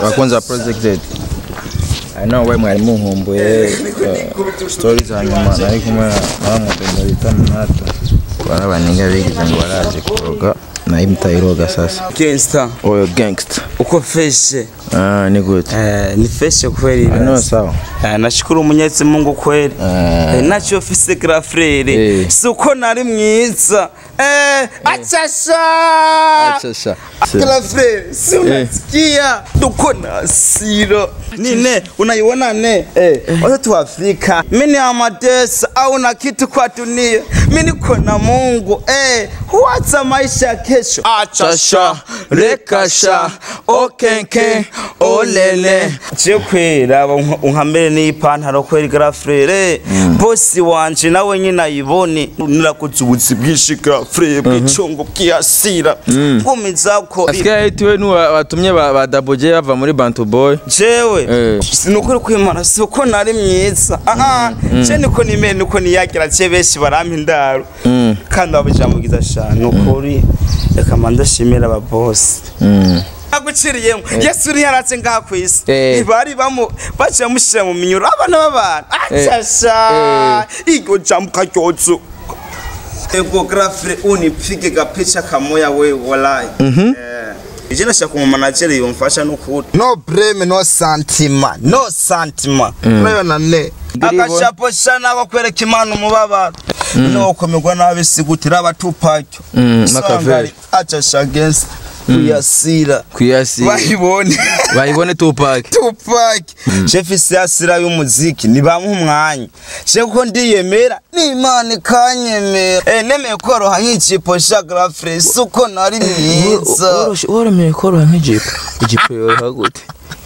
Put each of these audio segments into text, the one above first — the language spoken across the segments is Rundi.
abakunzi ba projected I know we mwari munkumbuye uh, stories hanyuma nari kumwe na mudendo bita Mnato bari abaninga bigize ngo baraje kuroga nayo mutayiroga sasa gangster oyo gangster uko feshe ah ni good eh, ni feshe kweli no sawa Eh, nashukuru Mwenyezi Mungu kweli Eh. eh, nacho ofise gra frere Eh. si uko nari mwiza eh, achasha acha sha gra frere si unasikia tuko na hasira nine unaiona ne eh, watoto wa Afrika mimi amadesa au na kitu kwa dunia mimi niko na Mungu eh, huacha maisha ya kesho achasha rekasha okenke olele je kwera unkambere n'ipantaro kwera grafrere bosi wanje nawe nyine ayibone nirakoze ubuzi bwinshi grafrere bw'icongo bw'iyasira bw'umizako asikia itiwe nu watumye ba, ba Double J bava muri Bantu Boy jewe Eh. sinukuri kwimana si uko nari mwiza aa je niko nimere niko niyagira je benshi barampa indaro kandi babujamugiza sha nukuri reka mandashimira ababosi mm. aguciriyemo yesu uri yaratse ngaha ku isi Eh. ntibari bamu baciye bamushyira mu minyuro abana b'abantu acasha iryo jambo karyozo ego grafire unipige gapicha kamoya we walai ije nashaka umumanageri yumfasha n'ukuri no breme no santima no santima urabona ne agashapo sha nako kwereka imana umubabaro no komerwa nabi sigutira abatupacyo Mm, Machiavelli. acasha against kuyasira kuyasi bayibone bayibone Tupac Tupac chef isasira y'umuziki nibamuha umwanya je ko ndiyemera n'Imana ikanyemera eh nemeye koroha nk'ikipo sha grafre suko nari mwiza woromeye koroha nk'ijipo ijipo yoroha gute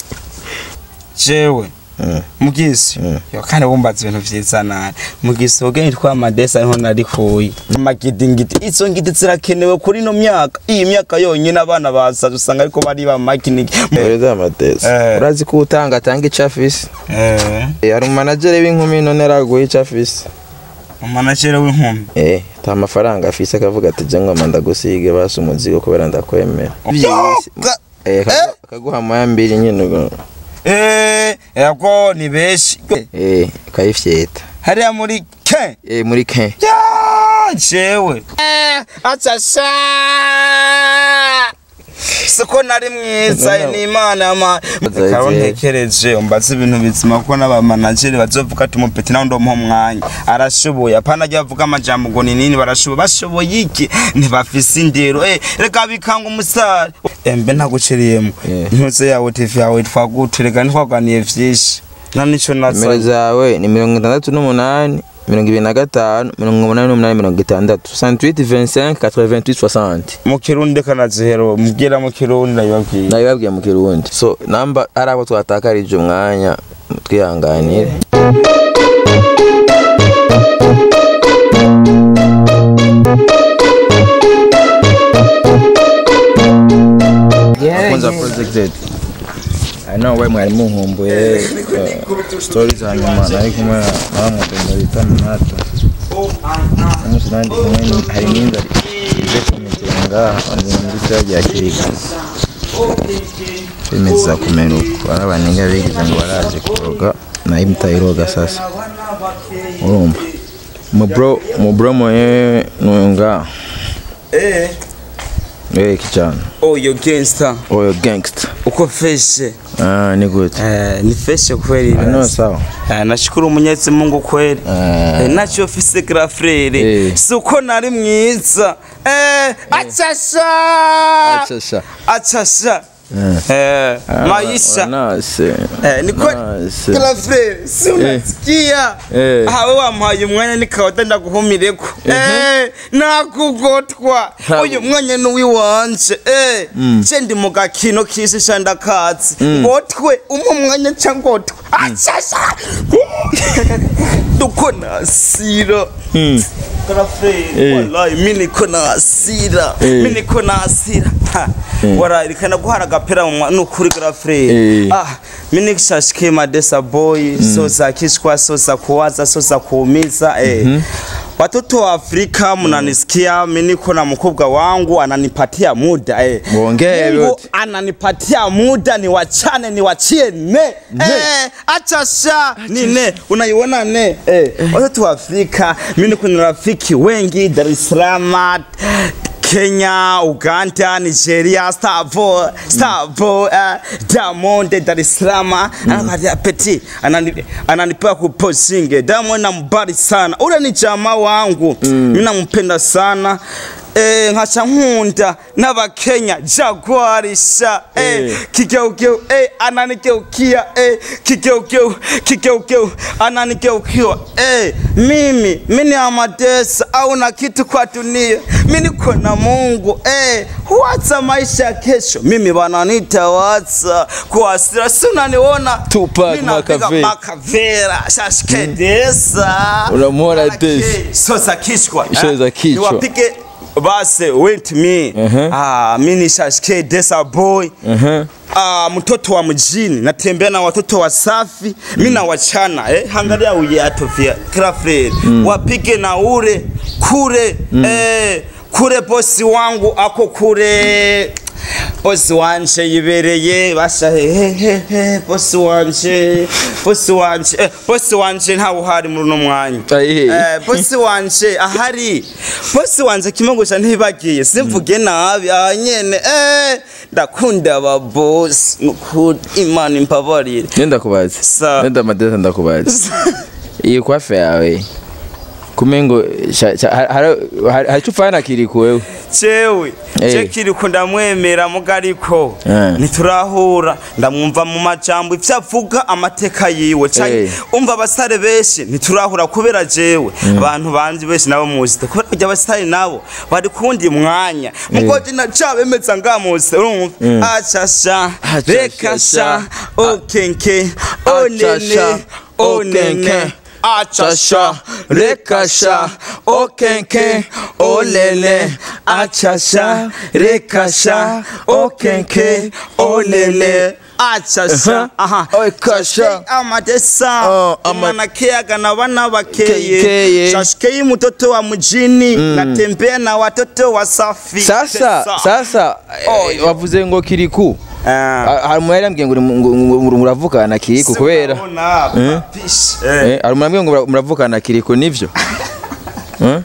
jewe mugisi yo kandi bumbaza ibintu vyiza nani mugisi ubwenge twa madesa niho nari kuye amagidingidi izo ngidi zirakenewe kuri no myaka iyi myaka yonyine abana basaza usanga ariko bari ba makiniki Perezida Amadesa Eh. urazi ko utanga atanga icyo afise eh Eh, hari umanagere w'inkumi none araguha icyo afise umanagere w'inkumi eh ta mafaranga afise akavuga ati je ngoma ndagusige basi umuzigo kubera ndakwemera Ga- eh akagu- akaguha moya mbiri nyine ubwo. Eh, yego ni benshi. eh kayifyeta Hariya muri ke. eh muri ke Ya, jewe. Eh, achasha. Siko nari mwiza No, no. ni imana ma. Azaje. Karo ntekereje umbaza ibintu bizima ko n'aba manager bazovuga ati umupeti nawe ndomuha umwanya. Arashoboye apana ajya avuga amajambo ngo ni nini barashoboye bashoboye iki ntibafise indero eh reka bikanga umusare. Embe ntaguceriyemo. Yeah. Ntuze yawe TV yawe twagute reka ntwaganiye vyinshi. Na nico nimero naza. zawe ni mirongo itandatu n'umunani mirongo ibiri na gatanu mirongo umunani n'umunani mirongo itandatu 68 25 88 60 mu kirundi kanazihero mbwira mu kirundi ndabibabwira nabibabwiye mu kirundi so namba ari abo twatakarije umwanya twihanganire abakunzi ba projected I know we mwari munkumbuye uh, stories hanyuma nari kumwe na mudendo bita Mnato umunsi nandi kumwe ni- hari n'inzara ije kumitera ngaha wanze muri cyagiye akiriga bimeze kumera uko ari abaninga bigize ngo baraje kuroga nayo mutayiroga sasa urumva mubro mubro moye nunga eh eh kijana oyo gangster oyo gangster uko feshe ah ni good eh ni feshe kweli no sawa eh nashukuru Mwenyezi Mungu kweli Ah. eh nacho ofise gra frere Eh. si uko nari mwiza eh achasha acha sha achasha eh maisha nase Eh, ni kwa Nase. kila frere si unasikia Eh. hawe wampaye umwanya nikawata ndaguhumireko eh nakugotwa Ntabwo. uyu mwanya ni uwiwanje eh je ndi mu gakino kisi sha ndakazi ngotwe umwe umwanya ca ngotwe achasha duko nasira kala frere Eh. wallahi mimi niko nasira Eh. mimi niko nasira Ha, warayi rikana guhara agapera mu mwa- nukuri kala frere Eh. ah mimi nikishashike madesa boy so za kishwa so za kuwaza so za kuumiza eh watoto wa Afrika mnanisikia, mimi niko na mkubwa wangu ananipatia muda eh. Muongee Mungu yote. ananipatia muda niwachane niwachie ne, eh, acha sha ni ne unaiona ne eh. Watoto wa Afrika mimi niko na rafiki wengi Dar es Salaam Kenya, Uganda, Nigeria, Stavo, Stavo, uh, Diamond, Dar es Salaam, anakwambia peti, anani ananipewa kupostinge. Diamond nambari sana, ule ni jamaa wangu, mimi nampenda sana Eh, nkaca nkunda n'abakenya jagwarisha eh, Eh. kigeugeu eh, ananikeukia eh, kigeugeu kigeugeu ananikeukia eh, mimi mimi amadesa au na kitu kwa dunia mimi niko na Mungu eh, huwaza maisha ya kesho mimi wananiita waza kuasira si unaniona Tupac Mimi napiga Makaveli. makavera shashkedesa Unamuona Desi. so za kichwa Show za kichwa. niwapige base with me Mhm. ah, mi ni shashke desa boy Mhm. Ah, mtoto wa mjini natembea na watoto wasafi mi na wachana eh, hangalia uyato vya krafred wapige na ure kure eh, kure bosi wangu ako kure bosi wanje yibereye basha hehehe bosi wanje bosi wanje eh, bosi wanje ntawe uhari muri uno mwanya Ayihe. Eh, bosi wanje ahari bosi wanje kimogosha ntibagiye simvuge nabi aha nyene eh, ndakunda aba bosi nukuri imana imbabarire Nenda kubaza. Sa- Nenda madesa ndakubaza. Iyi kwafe yawe. Kumengo sha- sha- har- har- har- haricho ufana kiriko wewe. jewe Eh. je kiriko ndamwemera mugariko Eh. ntiturahura ndamwumva mu majambo ivyo avuga amateka yiwe canke Eh. umva abasare benshi ntiturahura kubera jewe abantu banje benshi nabo muzite kubera kurya abasare nabo bari kundi mwanya mugoje na cabemeza ngamuse urumva acasha Aca reka sha, sha okenke onene sha, onene okenke. achasha rekasha okenke olele achasha rekasha okenke olele achasha aha Oikasha. amadesa Oh, ama- umwana keaga na bana bakeye Keye. shashikei mtoto wa mjini natembea na watoto wasafi sasa Tesa. sasa Oh, eh, wavuze ngo kiriku Ah. Ha- hari umuntu yarambwiye ngo uri mu- ngo- ngo- ngo muravukana kiriku kubera Urabona, Eh? papish. Eh, Eh, hari umuntu yambwiye ngo mura- muravukana kiriku nivyo Eh?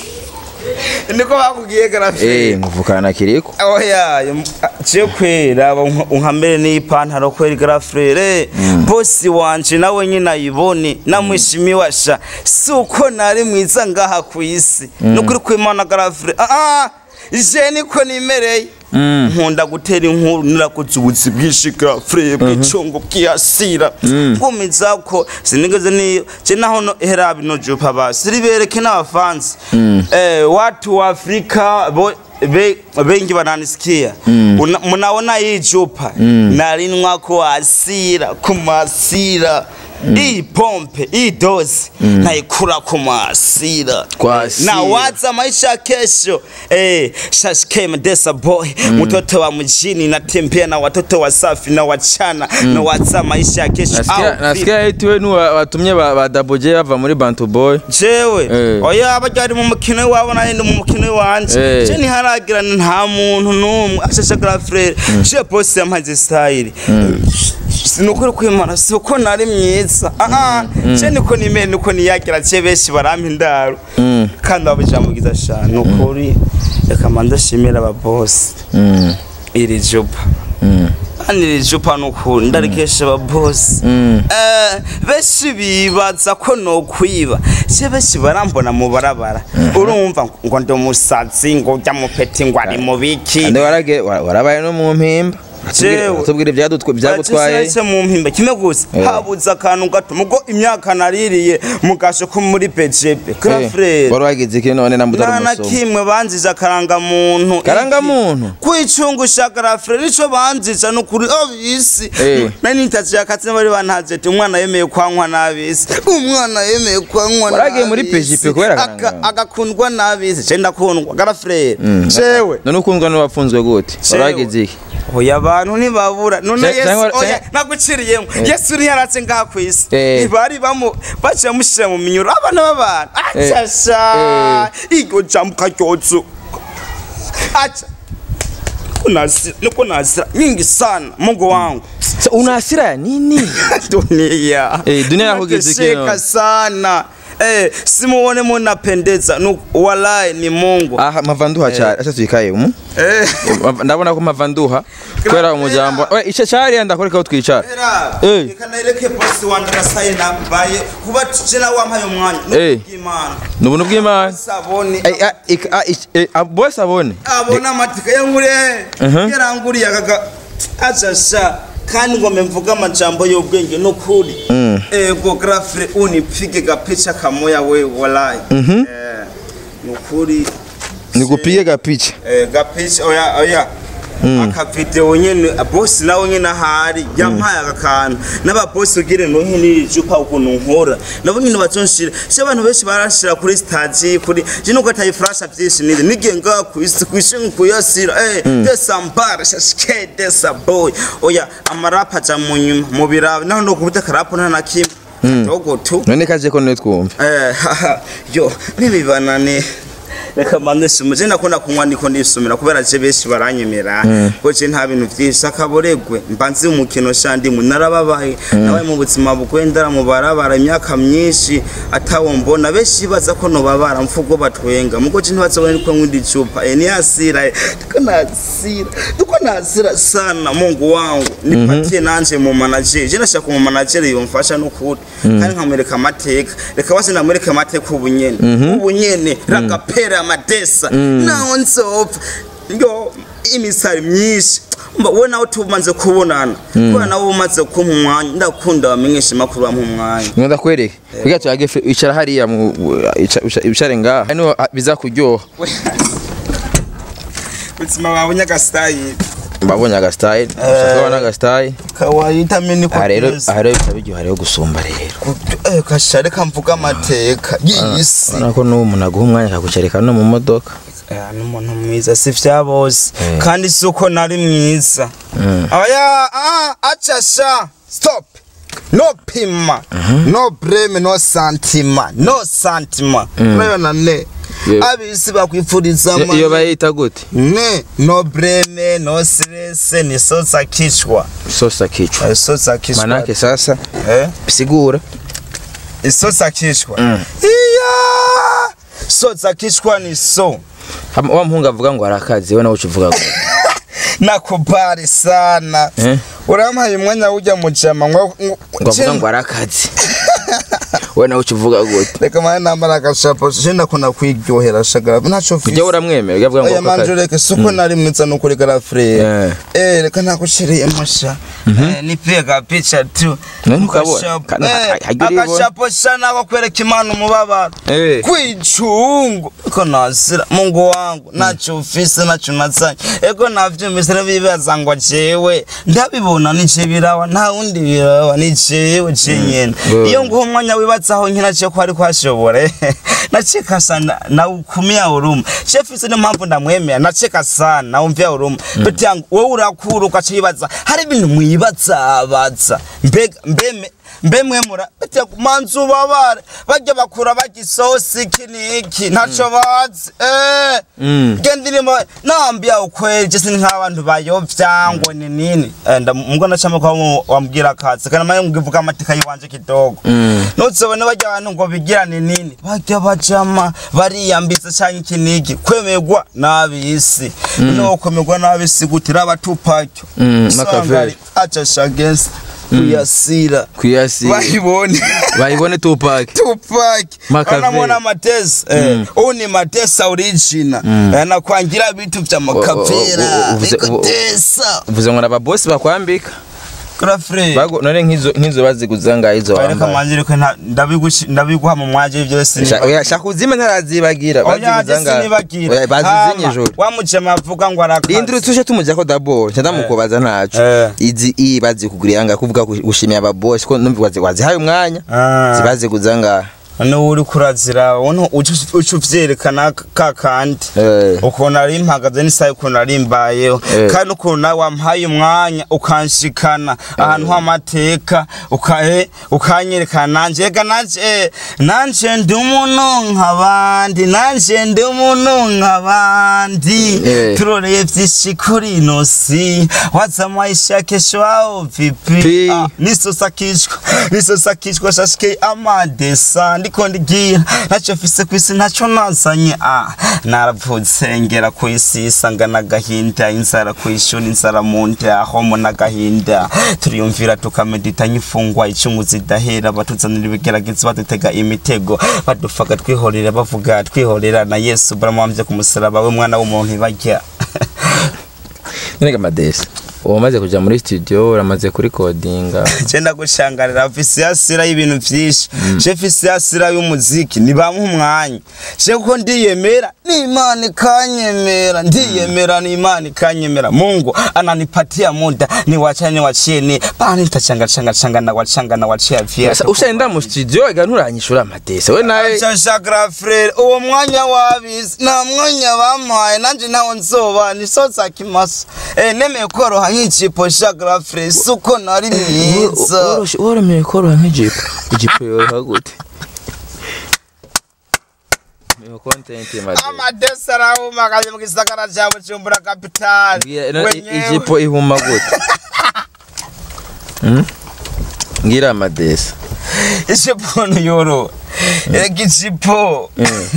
niko bakubwiye garafe eh muvukana kiriku oya je kwera unkamere n'ipantaro kwera garafrere bosi wanje nawe nyine ayibone namwishimiwe sha si uko nari mwiza ngaha ku isi nukuri kwimana garafrere ah je niko nimereye nkunda gutera inkuru nirakoze ubuzi bwinshi garafrere bw'icongo bw'iyasira bwumiza ko sinigeze niyo je naho no hera bino jupa basi ribereke n'abafansi eh watu wa Afrika bo be, bengi bananisikia Una- mnaona hii chupa nalinwa kuasira kumasira hii pompe hii dozi naikula kumasira Kwa hasira. na waza maisha ya kesho eh, shashike madesa boy mtoto wa mjini natembea na watoto wasafi na wachana na waza maisha ya kesho nasikia Au nasikia eti we nu watumye ba ba Double J bava muri Bantu Boy jewe Eh. oya abajyari mu mukino wabo nahindi mu mukino wanje Eh. je ntiharagira nta muntu n'umwe ashashagara frere je bosi yamaze style sinukuri kwimana si uko nari myiza aha je niko nimere niko niyagira je benshi barampa indaro kandi babujamugiza sha nukuri reka manda shimira aba bosi Mm. iri jupa kandi iri jupa nukuri ndarikesha aba bosi Mm. Eh, benshi bibaza ko nokwiba je benshi barambona mu barabara urumva ngo ndi umusazi ngo ujya mu peti ngo ari mu biki Ande warage wa- warabaye no mu mpimba Jewe. tubwire ibyadutwe byagutwaye Bacishe mu mpimba kimwe gusa Eh. habuze akantu gato mugo imyaka naririye mugasho ko muri BGP Grafrere wari wagize iki none namutara nta na umusomo kimwe banziza akarangamuntu Karangamuntu? kwicungusha garafure nico banziza nukuri abisi Eh. nari nitazi yakatse bari bantaze ati umwana yemeye kwankwa n'abisi umwana yemeye kwankwa Waragiye muri n'abisi. PGP kubera Aka- akarangamuntu? agakundwa n'abisi je ndakundwa garafure jewe none ukundwa n'uwafunzwe gute wari wagize iki oya abantu ntibabura none Ca- yesu cyangwa- oya cyangwa- naguciriyemo yesu ntiyaratse ngaha ku isi Eh. ntibari bamu baciye bamushyira mu minyuro abana b'abantu Eh. acasha iryo jambo ukaryoza aca niko nasira niko nasira nyingi sana mungu wangu Sa- unasira ya nini dunia Eh, dunia yakugeze Nateseka kino. sana eh, simuone munapendeza nu walai ni mungu aha mavanduha cyane acha tuyikaye umu eh. Mav- ndabona ko mavanduha kubera umujambo we ico cyari ndakoreka aho twicara Era, Eh. reka nereke bosi wanje gasaye nambaye kuba tuje nawe wampaye umwanya Eh. n'ubw'Imana ni ubuntu bw'imana saboni Ai, a- ik- a- ich- eh, a- bose abone abona amatika yanguriye yaranguriye akaga acasha kandi ngo mvuga amajambo y'ubwenge n'ukuri ego grafre unipige gapicha kamoya we walai eh, n'ukuri nikupige gapicha Eh, gapicha oya oya akavideo nyene bosi nawe nyene ahari yampaye aka kantu n'ababosi ugire nohe n'icupa ukuntu nkora nabo nyene bazonshira se abantu benshi barashira kuri stagi kuri je nuko ataye flasha vyinshi nize nigiye ngaha kwisi kwishinga kuyasira eh desambara shashike desaboy oya amarapa aja mu nyuma mu birabe naho no kubuta karapo nta na kimwe dogo tu none kaje ko none twumva Eh, haha, yo nibibanane reka mbanze sumu je nakunda kunywa niko ndisumira kubera je benshi baranyemera ko je nta bintu vyinshi akaboregwe mbanze umukino shandi mu narababaye nawe mu buzima bugwendera mu barabara imyaka myinshi atawo mbona benshi baza ko no babara mfugo batwenga mugo je ntibazobona niko nkunda icupa eh niyasira eh, tuko nasira tuko nasira sana mungu wangu nipatie nanje mu manager je nashaka mu manager yomfasha n'ukuri kandi nkamwereka amateka reka basi ndamwereka amateka ubunyene ubunyene ragapera amadesa naho nzopfa yo imisari myinshi mba we nawe tumaze kubonana kubera nawe umaze kumpa umwanya ndakunda bamenyesha amakuru bampa umwanya ngo ndakwereke kugira tuyage fe- icara hariya mu ica- ica- wicare ngaha hano bizakuryoha ubuzima bwawe nyagasitayiri mbabonye agasitayile ushaka kubona agasitayile kawaita mini aha rero aha rero bitaba biryoha rero gusumba rero eh kasha reka mvuga amateka y'isi urabona ko n'uwo umuntu aguha umwanya akagucarika no mu modoka Eh, n'umuntu mwiza si vya bose Eh. kandi si uko nari mwiza oya ah, aca sha stop no pima no breme no santima no santima urabona ne Yeah. abisi bakwifuriza Iyo- iyo ama- bayita gute ne no breme no stress ni sosa kichwa sosa kichwa Eh, sosa kichwa manake sasa eh sigura isosa kichwa iya sosa kichwa ni so Hama- wa muhungu avuga ngo arakazi we nawe uca uvuga ngo nakubali sana Eh? urampaye umwanya ujya mu jama ngo ngo avuga ngo arakazi we nawe uca uvuga gute reka mane nambara agashapo je ndakunda kwiryohera shagara ntaco ujya mfise uramwemera ujya avuga ngo oya manje arakazi reka suko nari mwiza nukuri garafrere Eh. eh reka nakushiriye masha eh nipega picha tu None ukabona? Agashapo, Kandi eh, ha- hajya uribona? agashapo sana ko kwereka imana umubabaro Eh. kwicungu ko nasira mungu wangu naco ufise naco nazanye ego navyumvise n'ibibaza ngo jewe ndabibona ni je birawa nta wundi birawa ni jewe je nyene Bwe. iyo nguha umwanya wibazaho nkina je ko ari kwashobore nacheka sana na ukumia huruma chefise ni mpamvu ndamwemera nacheka sana na umvia huruma pete yangu wewe urakura ukaca wibaza hari ibintu mwibaza baza mbega mbeme mbe mwemura bete manzu babare bajya bakura bagisosi iki niki ntaco bazi eh Mm. gendilimo nambia ukweli jesi nk'abantu bayovya ngo ni nini Eh, nda mbwo nacamo ko wambwira kazi kana maye ngivuga amatika yiwanje kidogo Mm. nuzobone bajya abantu ngo bigira ni nini bajya bajama bariyambitse canke iki niki kwemerwa n'abisi no kwemerwa n'abisi gutira abatupakyo Mm, Machiavelli. aca shagensi kuyasira kwiyasi bayibone bayibone tupac Tupac Machiavelli. anamwona Matesa eh, huu ni Matesa original eh, anakwangira vitu vya o- makavera o- uvuze- o- vikotesa uvuze ngo nababosi bakwambika grafre Bago- none nk'izo nk'izo baziguza ngaho izo reka wambaye manjire ko nta- ndabigushi- ndabiguha mu mwaje byose Sha- oya, shaka uzime ntarazibagira oya baziguza jesi ngaho nibagira Oya, bazizinye ijoro wamujema avuga ngo arakazi induru tuje tumujako dabord nca ndamukubaza ntaco Eh. izi iyi bazikugurira ngaho kuvuga gushimira ababosi ko numva wazi- wazihaye umwanya Ah. zibaziguza ngaho none uri kurazira ubona uca uvyerekana ka kandi Eh. ukuntu ari mpagaze n'isaha ukuntu ari mbayeho Eh. kandi ukuntu nawe wampaye umwanya ukanshikana ahantu h'amateka uka- eh, ukanyerekana nanje ega nanje eh, nanje ndi umuntu nk'abandi nanje ndi umuntu nk'abandi Eh. turoreye vyinshi kuri ino si waza maisha kesho ao vipi Pi. Ah, nisosakishwa nisosakishwa shashike amadesa ndiko ndigira naco mfise kwisi naco nazanye ah naravutse ngera kwisi isanga n'agahinda inzara kwishuri inzara mu nda homo n'agahinda turiyumvira tukamedita nyifungwa icungu zidahera batuzanira ibigeragezo badutega imitego badufaga twihorera bavuga twihorera na yesu baramwambye ku musaraba we mwana w'umuntu barya none gamadesi umaze kuja muri studio uramaze kurikodinga genda gushangarira ofisi yasira y'ibintu vyinshi je ofisi yasira y'umuziki nibampa umwanya je ko ndiyemera n'imana ikanyemera ndiyemera n'imana ikanyemera mungu ananipatia muda niwacha niwachie ni bani tachanga changa changa na wachanga na wachia vya Asa ushenda mu studio ega nturanyishura amadesi we nawe Shashakra frere uwo mwanya wabizi nta mwanya bampaye nanje ntawo nzoba nisoza kimasa eh nemeye koroha nk'ijipo shakra frere suko nari mwiza woromeye koroha nk'ijipo ijipo yoroha gute Niyo content madesi amadesi arahumagaye mu gisagara ca bujumbura kapitali Ngira- no, i- ijipo ihuma gute Hmm? ngira amadesi ijipo ntiyoroha erega ijipo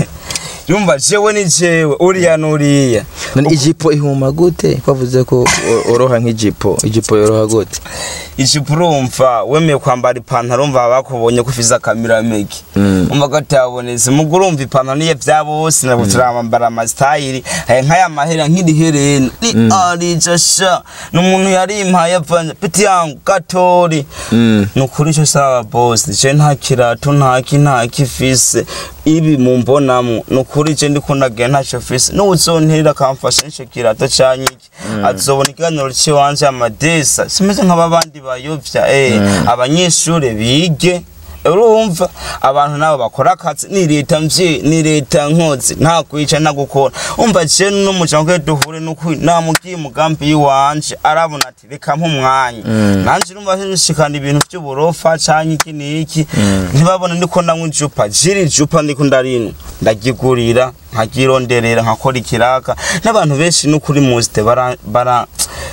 yumva jewe ni jewe uriya n'uriya none ijipo ihuma gute kwavuze ko o- oroha nk'ijipo ijipo yoroha gute ijipo urumva wemeye kwambara ipantaro umva bakubonye ko ufise akamiramege Mm. umva ko atabonetse mugo urumva ipantaro niye vya bose nabo turambara amasitayiri aya nk'aya mahera nk'iriherena ni arija sha ni umuntu yarimpaye avanye piti yangu gatori Mm. ni ukuri ico saba bosi je nta kirato ntaki ntaki ifise ibi mumbonamwo ni ukuri je ndiko ndagira ntaco fise n'uwuzonterera akamfasha n'ico kirato canke iki azobona ikiganiro ciwanje amadesa simeze nk'ababandi bayovya eh abanyeshure bige urumva abantu nabo bakora akazi ni leta mvye ni leta nkozi nta kwica nta gukora umva je n'umuryango we duhure n'ukuri namubwiye umugambi yiwanje arabona ati reka nk'umwanya nanje urumva nshikana ibintu vy'uburofa canke iki n'iki ntibabona ndiko ndanywa icupa jiri icupa ndiko ndarinwa ndagigurira nkagironderera nkakora ikiraka n'abantu benshi n'ukuri muzite bara bara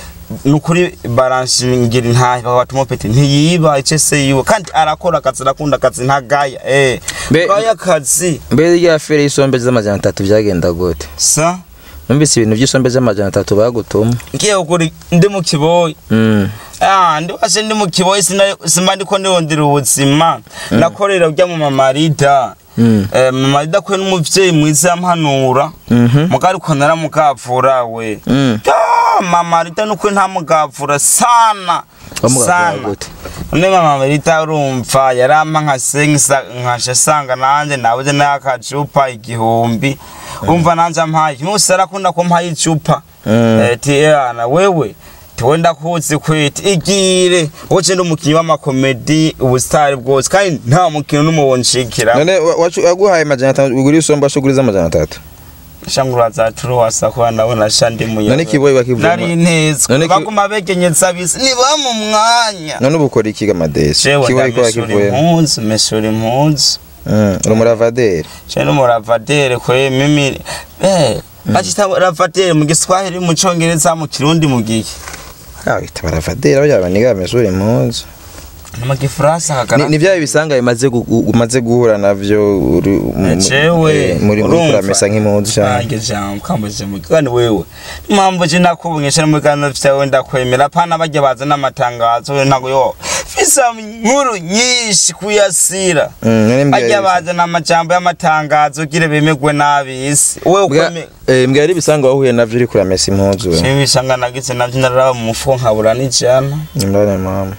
nukuri baranshingira intahe bakatuma peti ntiyiba icese yiwe kandi arakora akazi arakunda akazi ntagaya eh Be- gaya akazi mbere rya fere y'isombe z'amajana atatu byagenda gute sa numvise ibintu by'isombe z'amajana atatu bagutuma ngiye kugura ndi mu kiboyi Mm. Ah, ndi washe ndi mu kiboyi sina- sima ndiko ndondera ubuzima nakorera ujya mu mamarida Mm. Eh, mamarida kwe n'umuvyeyi mwiza yampanura Mhm. mugari ko naramugavura we Mm. Ah, mama rita nukuri ntamugavura sana Wamugavura sana gute? none mama rita urumva yarampa nka sengisa nkasha sanga nanje nabuze n'akacupa igihumbi umva nanje ampaye kimwe arakunda kumpaye icupa Mm. Eh, ti yana wewe tiwe ndakuzi kwiti igire woce ndi umukinyi w'amakomedi ubusitari bwose kandi nta mukino n'umubonshikira none wa- wacu- waguhaye amajana atatu ugura isombe ashuguriza amajana atatu shangura za turuwasa kwa ndabona sha ndi muyobozi none ikiboyi bakivuma nari ntezwe None ki- baguma begenyeza bisi niba mu mwanya none ubu ukora iki gamadesi jewe ikiboyi ko ndamesura wakivuyemo impunzu mesura impunzu Mm, uri umuravaderi je n'umuravadere kwe mimi eh bacita ravadere mu giswahili mu congereza mu kirundi mu giki Ah, wita baravaderi aho yaba niga bamesura impunzu mu gifaransa Ni- hakana ni bya bisanga bimaze gu- gu- umaze guhura navyo uri mu- jewe eh, muri muri kuramesa nk'impunzu cyane nange jambo kambuze mu kandi wewe impamvu je nakubonyesha mu biganiro vyawe ndakwemera pana bajya baza n'amatangazo we ntago yo fisa inkuru nyinshi kuyasira Mm, none mbwira bajya ibisa- baza n'amajambo y'amatangazo gire bemegwe n'abisi wewe mbwa- ukome eh, mbwira ari ibisanga wahuye navyo uri kuramesa impunzu we shibishanga nagize navyo naraba mu mufuko nkabura n'ijana Mbane mama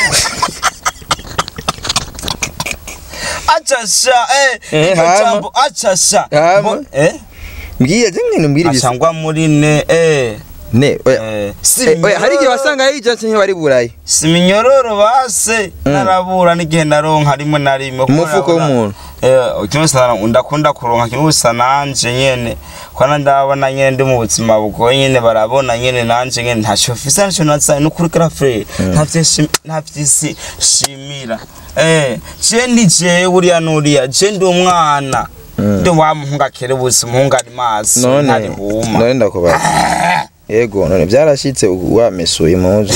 aca sha eh Eh, iryo hama. jambo aca sha Hama. Ngo- eh mbwira je nyine mbwira ibisa acangwa muri ne eh ne oya Eh, si Eh, oya hari igihe minyororo. wasanga yija canke wari burayi si minyororo base narabura n'igihe naronka rimwe na rimwe kuko Umufuko urabona- w'umuntu. Eh, kimwe gusa ndakunda kuronka kimwe gusa nanje nyene kwana ndabona nyene ndi mu buzima bugoye nyene barabona nyene nanje nyene ntaco mfise ntaco nazaye n'ukuri karafure ntavyisi shimira eh je ndi jewe uriya n'uriya je ndi umwana ndi wa muhungu akere busi umuhungu ari maso none ntari huma none ndakubaza yego none byarashitse wamesuye impuzu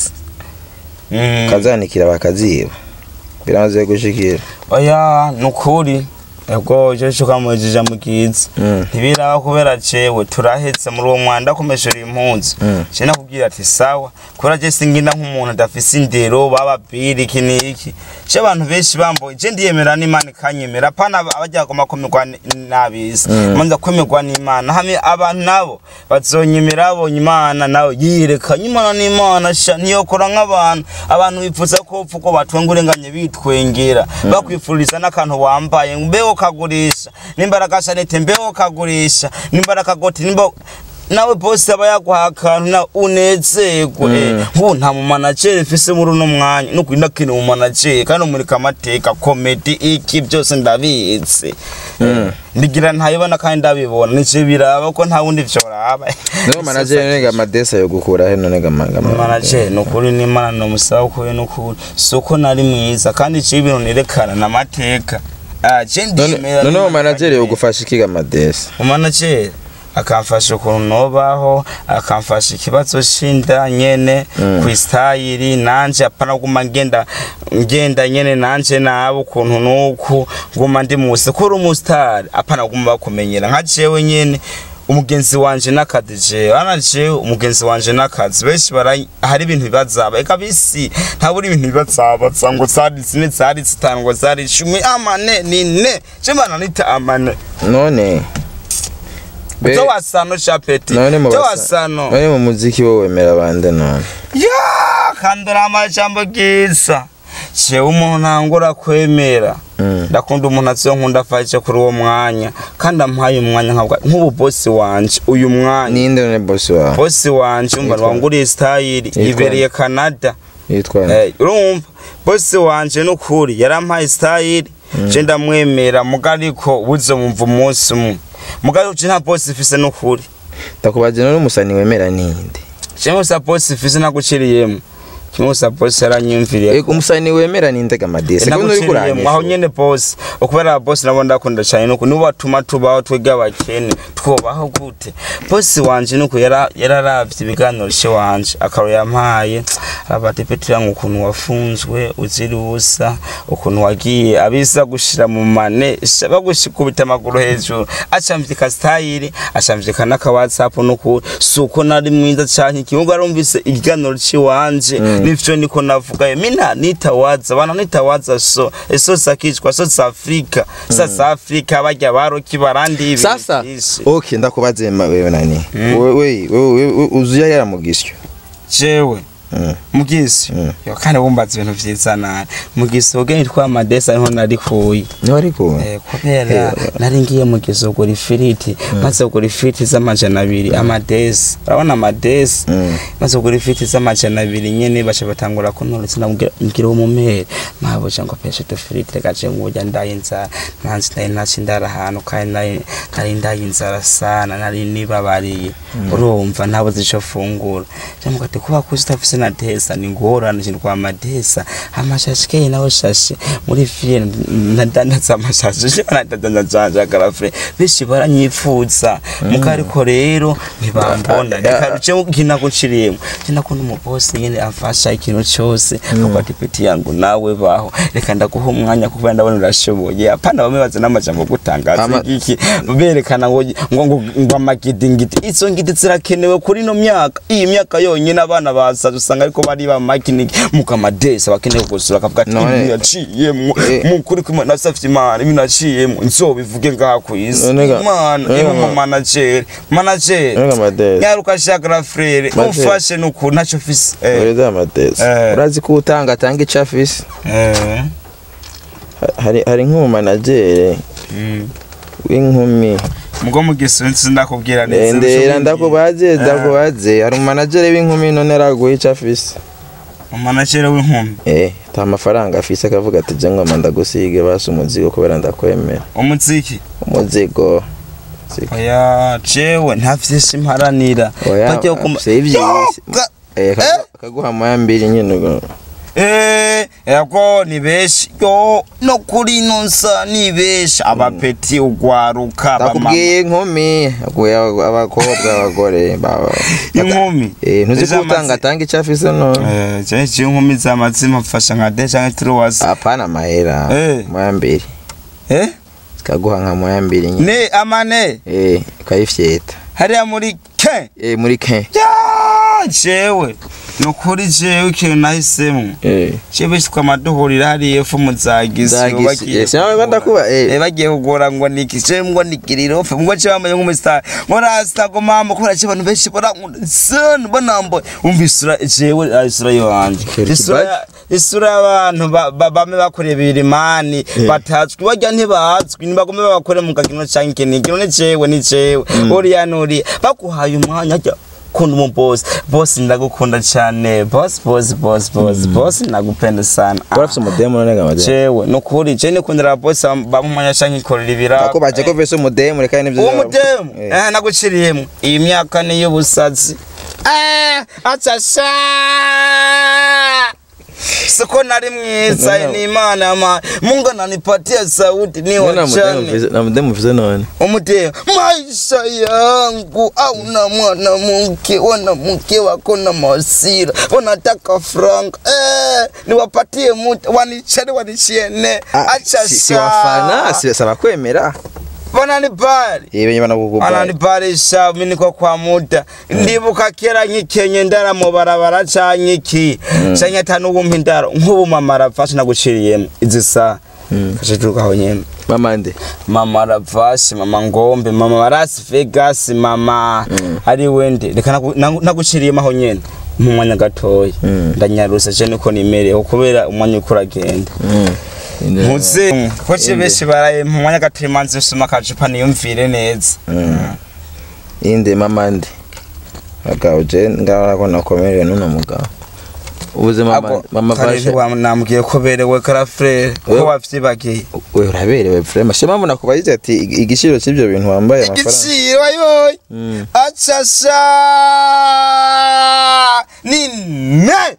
Mm. kazanikira bakaziba biramaze gushikira oya nukuri ego cyo cyo kamujija mugizi Mm. ntibiraba kubera cewe turahetse muri uwo mwanda kumeshura impunzi Mm. je nakubwira ati sawa kubera je singina nk'umuntu adafise indero baba biri iki niki je abantu benshi bamboye je ndiyemera n'imana ikanyemera pana abajya goma komerwa n'abisi Mm. manza kwemerwa n'imana hamwe abantu nabo bazonyemera babonye imana nawe yiyerekanye imana n'imana sha ntiyokora nk'abantu abantu bipfuza ko upfa uko batwenga urenganye bitwengera bakwifuriza n'akantu wambaye mbeho kagurisha n'imbaraga shanete mbeho kagurisha n'imbaraga goti nimba nawe bose aba yaguha akantu na unezerwe nk'ubu nta mumanajeri mfise muri uno mwanya no kurinda kene mumanajeri kandi umurika amateka komedi iki byose ndabizi ndigira ntayibona kandi ndabibona nico biraba ko nta wundi vyoraba niwo manager none amadesa yo gukura he none gamanga manager nukuri n'imana nomusaba ukuri nukuri si uko nari mwiza kandi iciye ibintu nerekana n'amateka Ah, je ndiyemera none uwo n'Imana manager yo ikanyemera. gufasha ikiga amadesa umanajeri akamfasha ukuntu nobaho akamfasha ikibazo c'inda nyene Mm. kwistayiri nanje apana guma ngenda ngenda nyene nanje nabo ukuntu nuku nguma ndi musi kuri umusitari apana guma bakumenyera nka jewe nyene umugenzi wanje n'akazi jewe ana jewe umugenzi wanje n'akazi benshi bara hari ibintu bibazaba eka bisi ntabura ibintu bibazabaza ngo zari zine zari zitanu ngo zari icumi amane ni ne je mbana nita amane none Be- Byo wasano chapeti. none mu Byo basa- wasano. none mu muziki wo wemera bande none Ya kandura amajambo gisa. Jewe umuntu ntangura kwemera. Mm. Ndakunda umuntu azonkunda afashe kuri uwo mwanya kandi ampaye umwanya nkabwa nk'ubu boss wanje uyu mwanya. ninde none boss wawe Boss wanje umva Yitwa- wanguriye style Yitwa- ibereye Canada. yitwa nde? Eh, urumva boss wanje nukuri yarampaye style je ndamwemera mugariko buzomumva umunsi umwe. Mugariko je nta boss ifise nukuri. ndakubaza none umusani wemera ninde kimwe sa bosi mfise naguciriyemo kimwe sa bosi yaranyumviriye Ego umusani wemera ninde gamadesa ko uri naguciriyemo aho kuranyisha nyene bosi ukubera bosi nabo ndakunda cane nuko nibo batuma tubaho twebwe abakene twobaho gute bosi wanje nuko yara- yararavye ibiganiro ce wanje akaro yampaye abatepetira ngo ukuntu wafunzwe uzira ubusa ukuntu wagiye abisa gushira mu mane sha- bagushikubita amaguru hejuru acamvyika style acamvyika n'aka whatsapp nuko suko nari mwiza canke ikibuga arumvise ikiganiro ciwanje nivyo niko navugayo mina nitawaza bana nitawaza so eso sakishwa so sa Afrika sa sa Afrika barya baroki barandi ibintu sasa vyinshi. okay ndakubaze ma- wewe nani wewe wewe uzuya yaramugisyo jewe Mm. mugisi Mm. yo kandi bumbaza ibintu vyiza nani mugisi ubwenge twa madesa niho narikuye niho ariko Eh, kubera nari ngiye mu gizogura ifiriti maze kugura ifiriti z'amajana abiri amadesi urabona amadesi Mm. maze kugura ifiriti z'amajana abiri nyene baca batangura kuntoretse ndamubwira umumere mabuja ngo peshe utufiriti reka je ngurya ndaye inzara nanzi nari naci ndara ahantu kandi nari nari ndaye inzara sana nari nibabariye urumva ntabuze ico fungura jamuga ati kuba kuzi utafise na desa ni ngorane je ndwa amadesa amashashi keye nawe shashe muri fire nadandaza amashashi je nadandaza janja garafre bishi baranyifuza muka ariko rero ntibambona reka ruce ukina guciriyemo je ndakunda umubosi nyene amfasha ikintu cyose kuko ati peti yangu nawe baho reka ndaguha umwanya kuko ndabona urashoboye apana bamwe baza n'amajambo gutangaza Ama- iki berekana ngo ngo ngo ngo amagidingiti izo ngiti zirakenewe kuri no myaka iyi myaka yonyine abana basaza usanga ariko bari ba makiniki muka amadesa bakeneye kugusura akavuga ati None- ibi yaciyemwo Eh. mu kuri kumwe na safety imana ibi naciyemwo nzobivuge ngaha ku isi None ga- imana none iba ga- mu manager manager none gamadesa nyaruka shakara frere Manager. umfashe nuku ntacyo fise eh ureza amadesa Eh. urazi ko utanga atanga icyo afise eh Ha- hari hari nk'umumanagere mm. w'inkumi mugo mu gisunzu ndakubwira neza ndera ndakubaze ndakubaze hari umanagere w'inkumi none araguha icyo afise umanagere w'inkumi eh ta mafaranga afise akavuga ati je ngoma ndagusige basi umuzigo kubera ndakwemera umuziki umuzigo oya jewe nta vyinshi mparanira oya Bajya kuma- afise ivyisi Ga- eh akagu- akaguha moya mbiri nyine ubwo. Eh, yako ni benshi yo no kuri nonsa ni benshi abapeti ugwaruka abamama ndakubwiye inkumi aguye aba- abakobwa abagore baba inkumi eh ntuzi ko Zamaze- utanga atanga icyo afise none Eh, je je inkumi z'amazima mfasha nka de canke turuwasi apana amahera Eh. moya mbiri eh zikaguha nka moya mbiri nyine ne amane eh ukayifyeta hariya muri ke eh muri ke ya jewe nukuri jewe ikintu nahisemo eh jewe shitwa amaduhurira hariya efu muzagisi Zagisi, eh, sinabona ndakuba, eh. eh bagiye kugora ngo niki jewe ngo nikiriro fe ngo jewe bamaye nk'umustar ngo rasta ngo mama kubera je abantu benshi barankunda son banambo umva isura jewe ah, isura yanje Kera isura ikibazo. ya- isura y'abantu ba- ba- bame bakoreye birimani batazwi barya ntibazwi nibagome babakore mu gakino canke ikinigi none jewe ni jewe uriya nuriya baguhaye umwanya ajya kunda umu boss boss ndagukunda cyane boss boss boss boss boss ndagupenda sana urafise umudemu none ga mademu jewe nukuri je nikundira boss bamumanya canke ikorera ibira ako baje ko vese umudemu reka nivyo uwo vyabo. mudemu Eh. eh naguciriyemo iyi myaka ni y'ubusazi eh atasha siko nari mwiza No, no. ni imana ma mungu ananipatia sauti ni None na mudemu wachane vise- na mudemu vise none umudemu maisha yangu auna mwanamke wanamke wako na masira wanataka frank eh, niwapatie muta wanichane wanichiene Ah, acha si- si wafana si saba kwemera wananibari eh benye banakukubali ananibarisha mimi niko kwa muda ndibuka kera nkikenye ndara mu barabara canke iki canke atanu wumpa indaro nk'ubu mama arafashe naguciriyemo izi saha kashe turukaho nyene mama nde mama ravasi mama ngombe mama las vegas mama ari wende reka nagu- nagu- naguciriyemo aho nyene mu mwanya gatoya ndanyaruse je niko nimereyeho kubera umwanya uko uragenda Inde- muze ko je benshi baraye mu mwanya gatoya manzi usoma akacupa niyumvire neza inde mama nde agabo je ngaho ko nakomerewe n'uno mugabo ubuze mama Abo, mama kare vashe ntiwamnambwiye ko berewe karafrere ko Wewe- wavyibagiye we uraberewe frema shema mbona kubagize ati ig- igiciro cy'ibyo bintu wambaye amafaranga igiciro ayoy Mm. acasha nine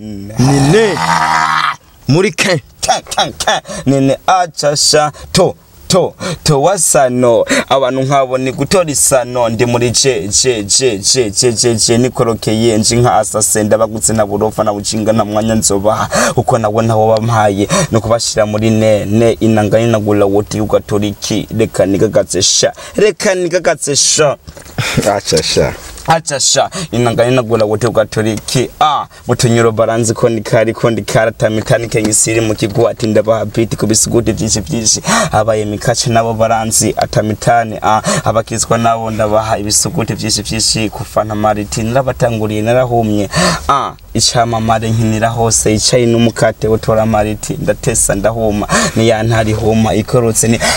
nine muri ke Ka- ka- ka. nine acasha to to to wasano abantu nkabo ni gutora isano ndi muri je je je je je je je nikorokeye nje nka asasenda bagutse na burofa na bucinga na mwanya nzobaha uko nawe ntawo bampaye no kubashira muri ne ne inangani nagula wote ugatora iki reka nigagatse sha reka nigagatse sha acasha acha sha inangani nagula wote ugatora iki ah mutunyuro baranzi ko ndikari ko ndikara tamitani kenyisiri mu kigo ati ndabaha biti ku bisiguti byinshi byinshi abaye mikace nabo baranzi atamitani ah abakizwa nabo ndabaha ibisuguti byinshi byinshi kufana mariti narabatanguriye narahumye ah icamamare nkinira hose icayi n'umukate utora mariti ndatesa ndahuma niyantari huma ikorotse ni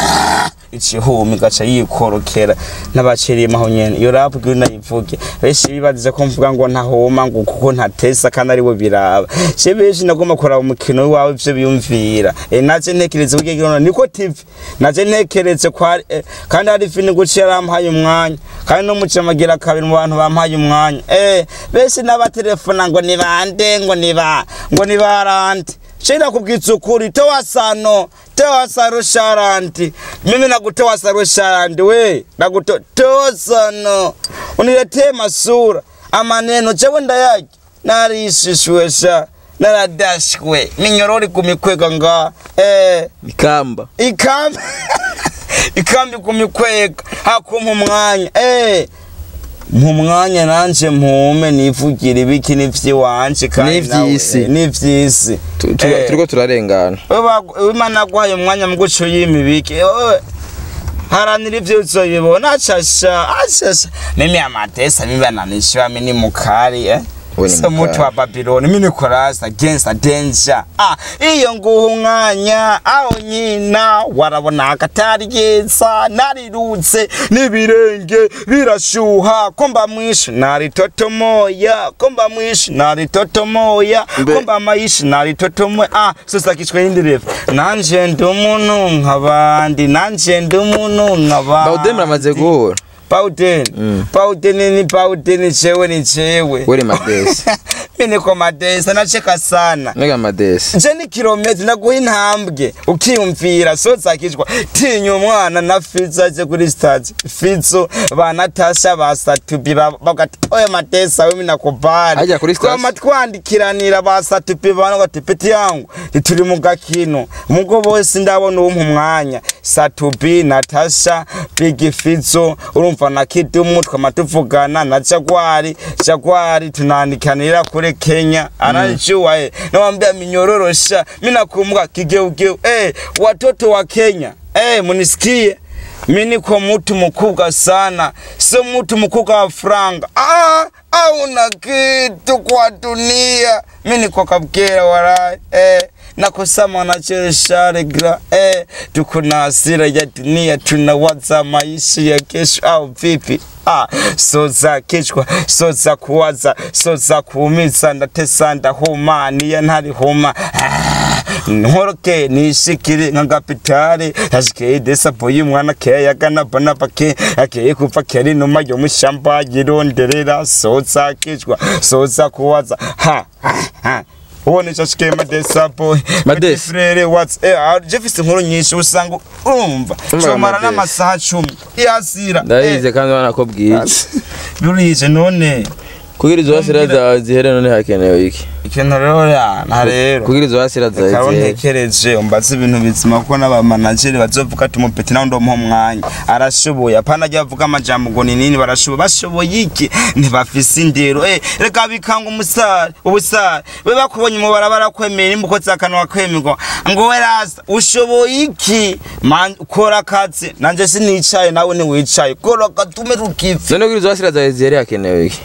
ikihumi gaca yikorokera n'abaciriye aho nyene iyo rap bwira nayivuge benshi bibazize ko mvuga ngo ntahoma ngo kuko ntatesa kandi ari we biraba je benshi nagomba kuraba umukino wawe ivyo biyumvira e, naje ntekereze kugira ngo niko tv naje ntekereze ko hari eh, kandi hari fini guciye arampaye umwanya kandi no mucamagira kabiri mu bantu bampaye umwanya eh benshi n'abatelefona ngo ni bande ngo ni ba ngo ni barande Shida kubwitsa ukuri toa sano toa saro sharanti mimi nakutoa saro sharanti we nakutoa toa sano uniletee masura amaneno chewe ndayaki narishishwesha naradashwe minyorori kumikwega nga eh ikamba ikambi ikambi kumikwega hakumpa umwanya eh mu mwanya nanje mpume nivugira ibiki n'ivy'iwanje kandi nawe- N'ivy'isi. eh, n'ivy'isi Tu- tu- Eh. turiko turarengana wewe imana yaguhaye umwanya mu guco y'imibiki wewe haranira ivyo uzoyibona acasha acasha mimi amatesa mimi ananishiwa mini mukari eh We ni so mutu wa mukara. Babylon mi Nicolas against a danger ah iyo nguha umwanya aho nyina warabona akatari yeza narirutse n'ibirenge birashuha ko mba mwishi naritotomoya ko mba mwishi naritotomoya Mbe- ko mba mayishi naritotomoya ah sosakishwe y'indirefu nanje ndi umuntu nk'abandi nanje ndi umuntu nk'abandi bawude muramaze guhura Pauden. Mm. Pauden ni Pauden chewe ni chewe. weri madesi Mimi niko madesa nacheka sana. mbega madesi Je ni kilometri naguha intambwe ukiyumvira so zakijwa tinya umwana na Fizo aje kuri stage Fizo ba Natasha ba Satubi ba- bagati oya madesa wewe nakubali Ajya kuri stage? Twama twandikiranira ba Satubi bana bati peti yangu turi mu gakino mugo bose ndabona uwo mu mwanya Satubi Natasha Big Fizo urumva na Kidumu twama tuvugana na Jaguari Jaguari tunaandikanira kuri Kenya anajua eh nawambia minyororosha mimi nakumbuka kigeugeu eh watoto wa Kenya eh munisikie mimi niko mtu mkubwa sana sio mtu mkubwa wa franga ah hauna kitu kwa dunia mimi niko kabkera warai eh nakosama nachesha regra eh tuko na hasira ya dunia tunawaza maisha ya kesho au vipi Ah, so za kichwa so za kuwaza so za kuumiza ndatesa ndahuma niyo ntari huma ah, nkoroke nishikire nka kapitale yashikeye desapo y'umwana keya yagana bona pake akeye kuva keri numa yo mushamba yironderera so za kichwa so za kuwaza ha ha, ha. uwo nico shikeye madesapo Madesi. frere what's eh ah, jefise inkuru nyinshi usanga urumva Umva comara Madesi. n'amasaha cumi yasira ndayize kandi ubona ko bwije burije none kugira izo wasira zawe zihere none hakenewe iki ikintu rero yana rero kugira izo wasira zawe kaba zihere ntekereje umbaze ibintu bizima kuko n'abamanageri bazovuga ati umupeti nawe ndomuha umwanya arashoboye apana ajya bavuga amajambo ngo ni nini barashoboye bashoboye iki ntibafise indero eh reka bikanga umusare ubusare we bakubonye mu barabara kwemera imbuko zakanwa kwemerwa ngo we rasa ushoboye iki man kora akazi nanje sinicaye nawe ntiwicaye kora akatume rukiva none kugira izo wasira zawe zihere hakenewe iki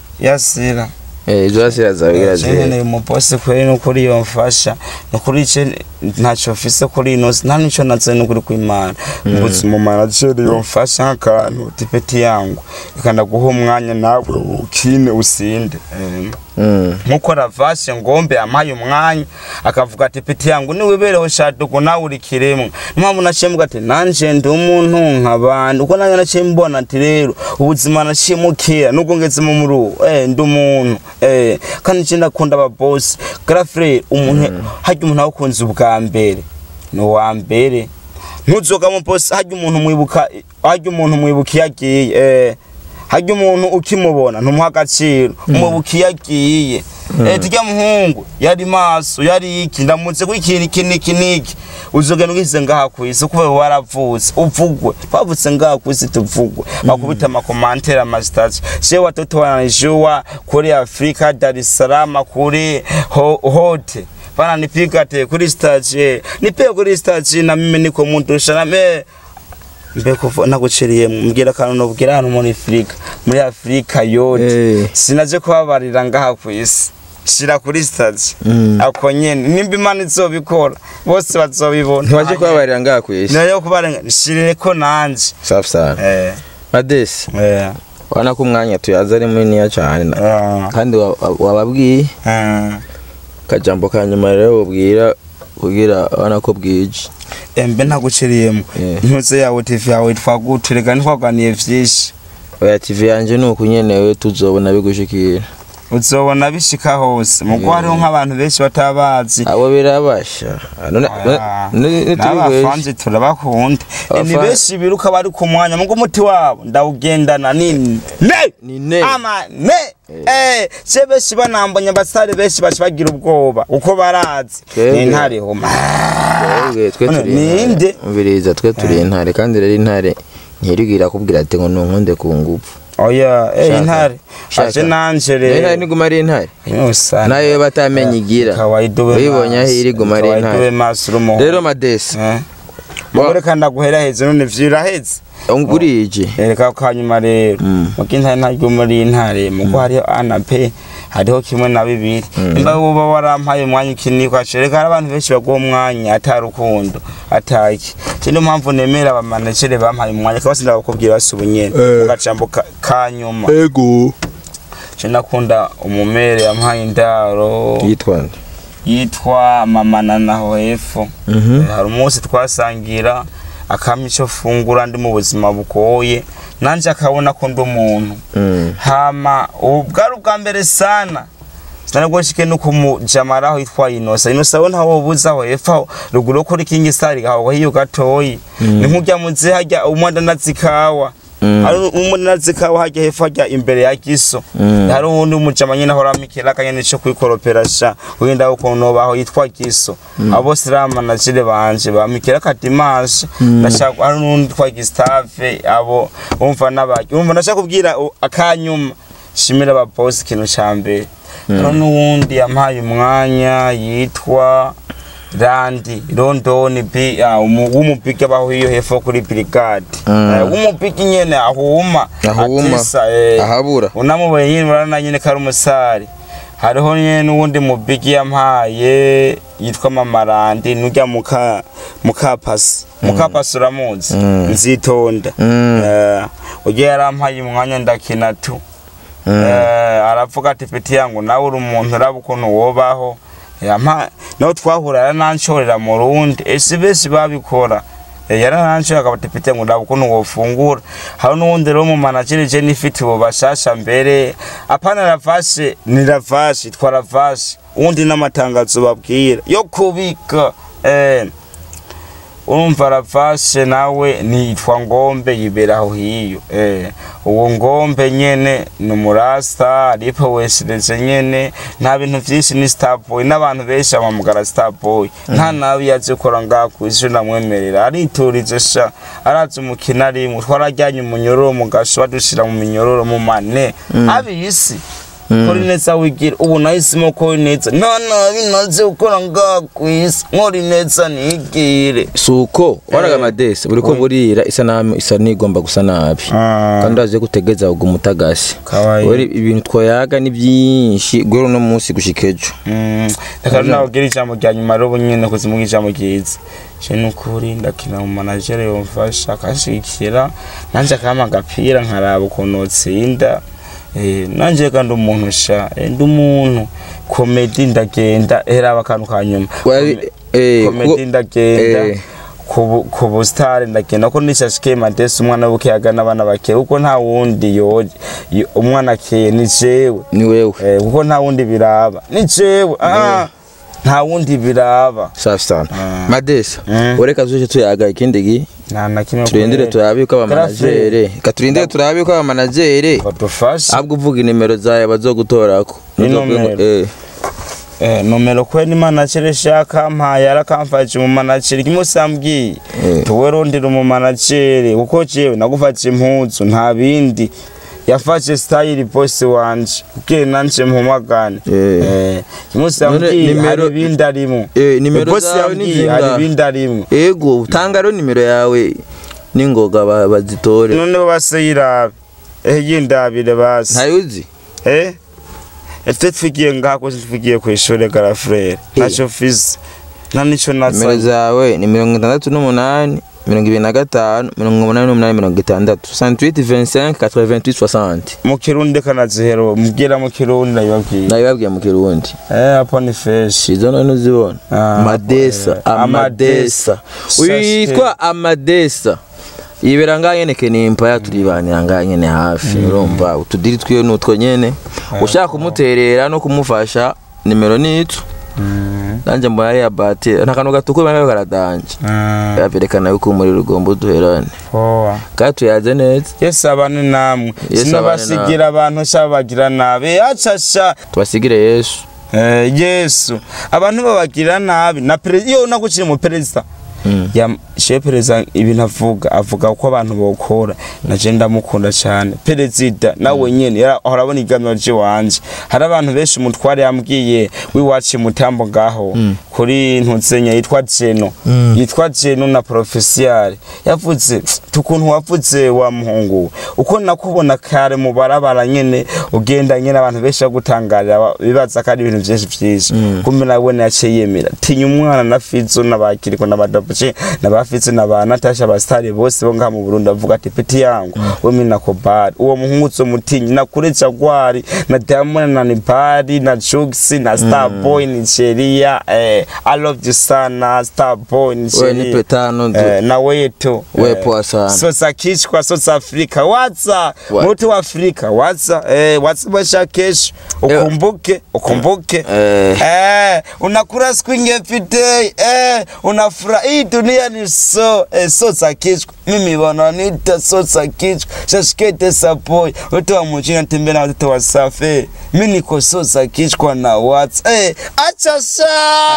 yasira eh izo wasira zawe kugira zihere nkeneye umuposi kweri nukuri yomfasha nukuri ice ntacyo mfise kuri ino si nta nico naze nukuri kw'imana mbuze mu manageri yomfasha nk'akantu tipeti yangu reka ndaguha umwanya nawe ukine usinde Eh, Mm. nkuko ravashe ngombe ampaye umwanya akavuga ati peti yangu niwibereho shaduko nawe uri kiremwa impamvu naciye mvuga ati nanje ndi umuntu nk'abandi uko nanjye naciye mbona ati rero ubuzima naciye mukira nubwo ngeze mu muri eh ndi umuntu eh kandi nje ndakunda ababosi grafre umuntu harya umuntu awukunze ubwa mbere ni uwa mbere ntuzoga mu bosi harya umuntu mwibuka harya umuntu mwibuka iyo agiye eh harya umuntu ukimubona ntumuha agaciro umubuka iyo agiye eh turya muhungu yari maso yari iki ndamutse kuri ikintu iki niki niki uzogenda ugize ngaha ku isi kubera waravutse uvugwe twavutse ngaha ku isi tuvugwe bakubita amakomantere amasitati shewe watoto wananijua kuri afrika dar es salaam kuri ho, hote bana nipigate kuri stage nipe kuri stage na mimi niko muntu sharame mbe kuva naguciriye mbwira akantu nobwira hano muri Afrika muri Afrika yote Eh. sinaje kubabarira ngaha ku isi shira kuri stage Mm. ako nyene nimba imana izobikora bose bazobibona ntiwaje kubabarira ngaha ku isi nayo kubarenga shirire ko nanje safi sana eh madesi eh urabona ko umwanya tuyaza ari muniniya cyane na- ah, kandi wa- wa- wababwiye ah. akajambo ka nyuma rero ubwira kugira urabona ko bwije embe ntaguciriyemo Eh. intuze yawe TV yawe twaguterega ntitwaganiye vyinshi oya tv yanje ni uku nyenewe tuzobona bigushikira uzobona bishika hose mugo hariho nk'abantu benshi batabazi abo birabasha none Ah, nitubigweshe n'abafanzi turabakunda Eh, ni Abafa- benshi biruka bari ku mwanya mugo umuti wabo ndawugendana nini ne Ni ne. ama ne eh se benshi banambonye abasare benshi baca bagira ubwoba uko barazi Twebwe. ni ntare homa twebwe twe None turi ninde? intare umviriza twe turi intare kandi rero intare ntiribwira kubwira ati ngo nunkunde ku ngufu oya eh Shaka. intare Shaka. aje nanje Rero intare rero niguma ari intare Nusa. nayo batamenya igira Kawaida ube uyibonye aho maso. iri guma ari Kawaida ube intare maso uri umuhungu. rero madesi Eh. mugore kandi aguhera heza none vyiraheze burije reka kanyuma rero Mm. muko intare ntaryo muri intare muko hariho ana pe hariho kimwe na bibiri nimba woba warampaye umwanya ukiniko acereka hari abantu benshi baguha umwanya ata rukundo ataki cyo niyo mpamvu nemera abamanagere bampaye umwanya kabasi ndabakubwira basi ubunyene Eh. mu gacambo ka- ka nyuma ego cyo nakunda umumere yampaye indaro yitwa nde yitwa mama nanaho hepfo Mhm. Eh, hari umunsi twasangira akampa icyo fungura ndi mu buzima bugoye nanjye akabona ko ndi umuntu Mm. hama ubu bwari ubwa mbere sana sinaribwo nshike no kumujamaraho yitwa inosa inosa we ntawo buza aho hepfo aho ruguru yo kuri kingi stari gaho hiyo gatoyi ni nk'urya muzi hajya umwandanazi kawa Mm. hari umwandanazi kawa hajya hepfo hajya imbere ya giso Mm. hari uwundi umujama nyine ahora amikera akanyene co kwikoropera sha wenda ukuntu baho yitwa giso abo bose rero amanajire banje bamikera kadimasha ndashaka hari n'undi twa gistave abo umva n'abaki umva ndashaka kubwira u- akanyuma shimira ababosi ikintu ca mbere hari n'uwundi yampaye umwanya yitwa randi londoni bi ah, umu- w'umupiki abaho iyo hepfo kuri brigade Mm. Eh, w'umupiki nyene ahuma Ahuma. atisa eh ahabura unamubonye nyine urabona nyine ko ari umusare hariho nyine n'uwundi mubigi yampaye yitwa mamarandi n'ujya muka mukapasi mukapasi uramuzi Mm. nzitonda Mm. Eh, ujya yarampaye umwanya ndakina tu Mm. Eh, aravuga ati peti yangu nawe uri umuntu uraba ukuntu wobaho yampa naho twahura yarananshorera mu rundi ese benshi babikora Eh, yarananshorera akaba ati peti yangu uraba ukuntu wofungura hari n'uwundi rero mu manageri je nifite ubu bashasha mbere apana ravashe ni ravashe itwa ravashe uwundi n'amatangazo babwira yo kubika eh urumva ravashe nawe nitwa ngombe yibera aho hiyo eh uwo ngombe nyene ni umurasta aripo weshereze nyene nta bintu vyinshi ni starboy n'abantu benshi bamamugara starboy nta nabi yaje gukora ngaha kw'isi ndamwemerera ariturize sha arazi umukino arimwe twarajyanye umunyororo mu gasho badushira mu minyororo mu mane abisi kora neza wigira ubu nahisemo ko neza nta nabi naze gukora ngaha kw'isi nkora neza nigire suko waraga Eh. amadesi buriko burira isanamu isa nigomba gusa nabi kandi urazi gutegeza ubwo umutagasi Kawaii. Wari ibintu twayaga ni byinshi guhera uno munsi gushika ejo Mm, reka nababwira ijambo rya nyuma rero nyine kuzimuha ijambo ryiza je nukuri ndakina mu managere yomfasha akashigikira nanje akampa agapira nkaraba ukuntu notsinda Eh, nanje kandi umuntu sha eh, ndi umuntu komedi ndagenda eraba akantu ka nyuma Wari- eh, komedi kuko- ndagenda eh. ku ku busitari ndagenda ko nishashike madesi umwana w'ubukiyaga n'abana bake kuko nta wundi yoje yo- umwana akeye ni jewe ni wewe Eh, kuko nta wundi biraba ni jewe ah, nta wundi biraba safi sana Ah. madesi Mm. ureka tuje tuyaga ikindi gi nta na kimwe turindire turabe ko abamanagere ka turindire turabe ko abamanagere badufashe ahubwo uvuga inimero zawe bazogutorako Ni Ntuzovuge ngo- nomero. eh. eh, nomero kwe ni managere shaka mpaye arakamfashe mu managere kimwe usambwiye Eh. tuwe rondera mu managere kuko jewe nagufashe impuzu nta bindi yafashe style boss wanje kugira nanje mpumagane Eh. eh, kimwe None usambwiye nimero- hari ibindi arimo Eh, nimero boss zawe ni yambwiye hari zingahe? ibindi arimo ego utanga rero nimero yawe n'ingoga ba- bazitore none base yirabe eh yindabire basi ntayuzi eh ete twigiye ngako twigiye ku ishuri garafrere naco fise nta nico nimero nasa zawe ni mirongo itandatu n'umunani mirongo ibiri na gatanu mirongo umunani n'umunani mirongo itandatu 68 25 88 60 mu kirundi kanazihero mbwira mu kirundi nabibabwiye nabibabwiye mu kirundi eh hapo ni fresh izo none uzibona Ah, amadesa eh, amadesa Amadesa. witwa amadesa yibera ngaha nyene kenimpa turibanira ngaha nyene hafi urumva utudiri twiwe nutwo nyene ushaka kumuterera no kumufasha nimero nitu nanje mbona ari abate nta kantu gatukura nayo karadanje yaperekana yuko umuriro ugomba uduherane poa kandi tuyaze neza yesu abane namwe Yesu sinobasigira abantu sha bagira nabi acasha tubasigire yesu Eh, yesu abantu babagira nabi na perezida iyo naguciye mu perezida Mm. Yam- shewe perezida ibintu avuga avuga uko abantu bokora naje ndamukunda cyane perezida nawe nyene yara- ahora abona iganiro ry'iwanje hari abantu benshi umutware yambwiye wiwaciye mutambo ngaho kuri ntuzenya yitwa jeno yitwa jeno na profesiyare yavuze tukuntu wavuze wa muhungu uko nakubona kare mu barabara nyene ugenda nyene abantu benshi bagutangarira ba- bibaza ko ari ibintu vyinshi vyinshi kumbe nawe yaciye yemera tinya umwana na fizo n'abakiriko n'abadabuce n'abafizo n'aba natasha abasitari bose bo ngaha mu burundi bavuga ati peti yangu we mi na kobari uwo muhungu uzomutinyi na kure jagwari na diamond na nibari na jugisi na starboy nigeria eh, i love you sana starboy we nigeria nipe tano tu Eh, na wetu We poa sana. sosa kichwa sosa afrika waza What? mutu wa afrika waza eh, waza basha kesho ukumbuke ukumbuke Eh. eh, unakula siku ingefite eh, unafura hii dunia ni so eh, sosa kichwa mimi wananita sosa kichwa shashikete sapoi watu wa mjini natembea na watoto wa safi mi niko sosa kichwa na what's eh, acha so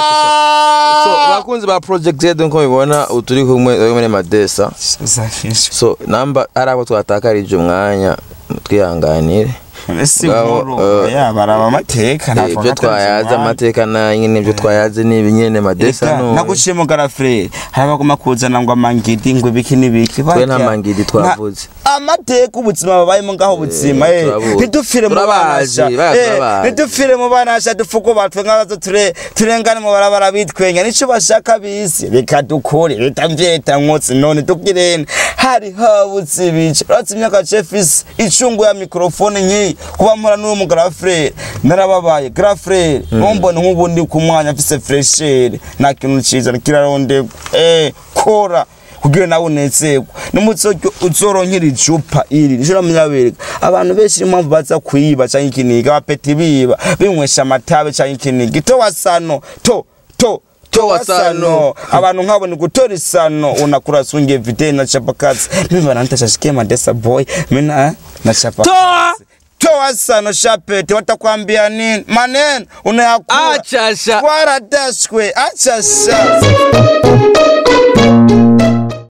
sa bakunzi ba project zetu nko mubibona ubu turi kumwe turi kumwe madesa sosa kichwa so namba ari abo twatakarije umwanya twihanganire ese Ngabo, inkuru eh, ya baraba amateka Eh, ntabwo ibyo natazi twayaze umwanya. amateka na nyine ibyo twayaze ni ibi nyine madesa Eka, no naguciye mu garafureri hari abaguma kuzana ngo amangidi ngo ibiki n'ibiki twe nta Barya. mangidi twavuze Na- amateka ubuzima babayemo ngaho ubuzima eh, turabuzi. ntidupfire mu Turabazi, banasha baya Eh, turabazi. ntidupfire mu banasha dupfuko batwe nk'abazo ture turengane mu barabara bitwenya nico bashaka bisi reka dukore leta mvyeta nkotsi none tugirene hari habutse ibice uratse imyaka cefisi icungu ya mikrofone nkiyi kuba mpora n'uwo mu garafureri narababaye garafureri numbone nk'ubu ndi ku mwanya mfise freshere nta kintu ciza kirarondegwa eh kora kugira nawe unezerwa n'umutsoryo uzoronkera icupa iri nico namunyabereka abantu benshi niyo mpamvu baza kwiba canke ikiniga abapeti biba binywesha amatabe canke ikiniga to wasano to to to wasano abantu nkabo ni gutora isano unakura sunge vide na chapakazi mimi wananitashashikia madesa boy mina eh, na chapakazi Toa! toa sano shapete watakwambia nini maneno unayakula Acha sha. waradashwe acha sha